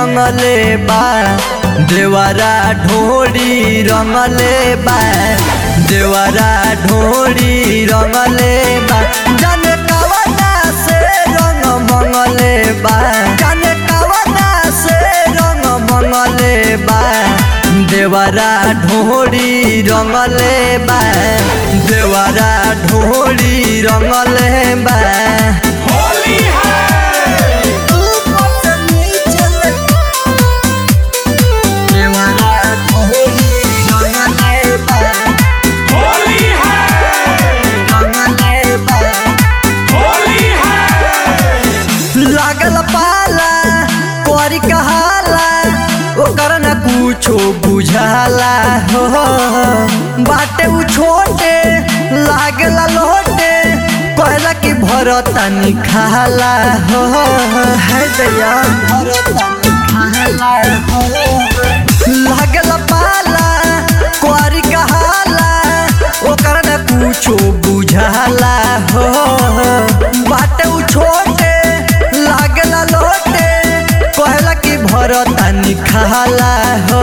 रंगले बा देवरा ढोरी रंगले बा देवरा ढोरी रंगले बा जाने कवना से रंग मंगले बा जाने कवना से रंग मंगले बा देवरा ढोरी रंगले बा देवरा ढोरी रंगले बा होली है होली है होली है लागल पाला कोरी कहाला ओकर न कुछो बुझाला हो बाटे उ छोटे लागला लोटे कहला कि भरतानी खाला हो है दया भरतानी खाला हो लागल पाला कोरी कहाला ओकर न कुछो बुझाला हो बाटे उ छोटे लागला लोटे कहला कि भरतानी खाला हो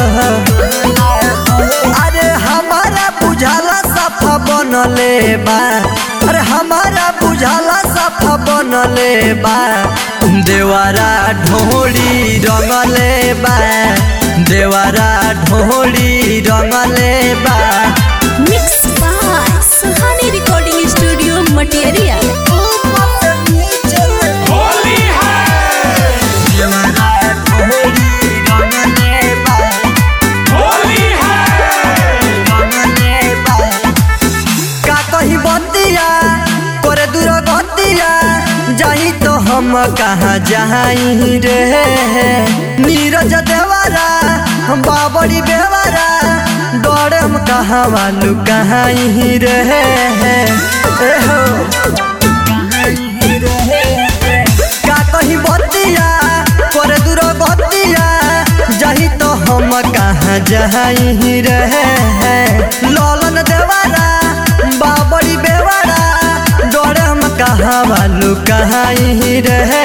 अरे हमारा बुझाला सफा बनले बा अरे हमारा बुझाला सफा बनले बा देवारा ढोली रंगले बा देवारा ढोली रंगले बा Mixed by Sahani Recording Studio Material. Holi है देवारा ढोली रंगले बा होली है का कही बतिया करे दूर गतिया जाही तो हम कहाँ जाई रे नीरज देवारा हम बाबरी बेवारा डरे हम कहाँ वालू कहाँ रे ए हो का कही बतिया करे दूर गतिया जाही तो हम कहाँ जाई रे ललन देवारा बाबरी बेवारा डरे हम कहाँ वालू कहाँ रे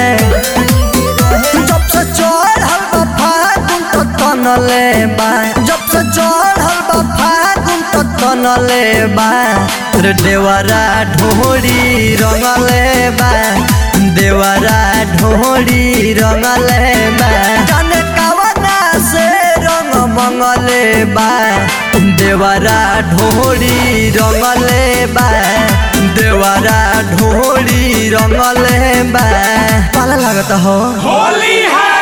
जब से चढ़ल बा फागुन तो तनले बा जब से चढ़ल बा फागुन तो तनले बा रे देवरा ढोरी रंगले बा देवरा ढोरी रंगले बा जाने कवना से रंग मंगले बा देवरा ढोरी रंगले बा देवरा ढोरी रंगले बा पाला लागत हो होली है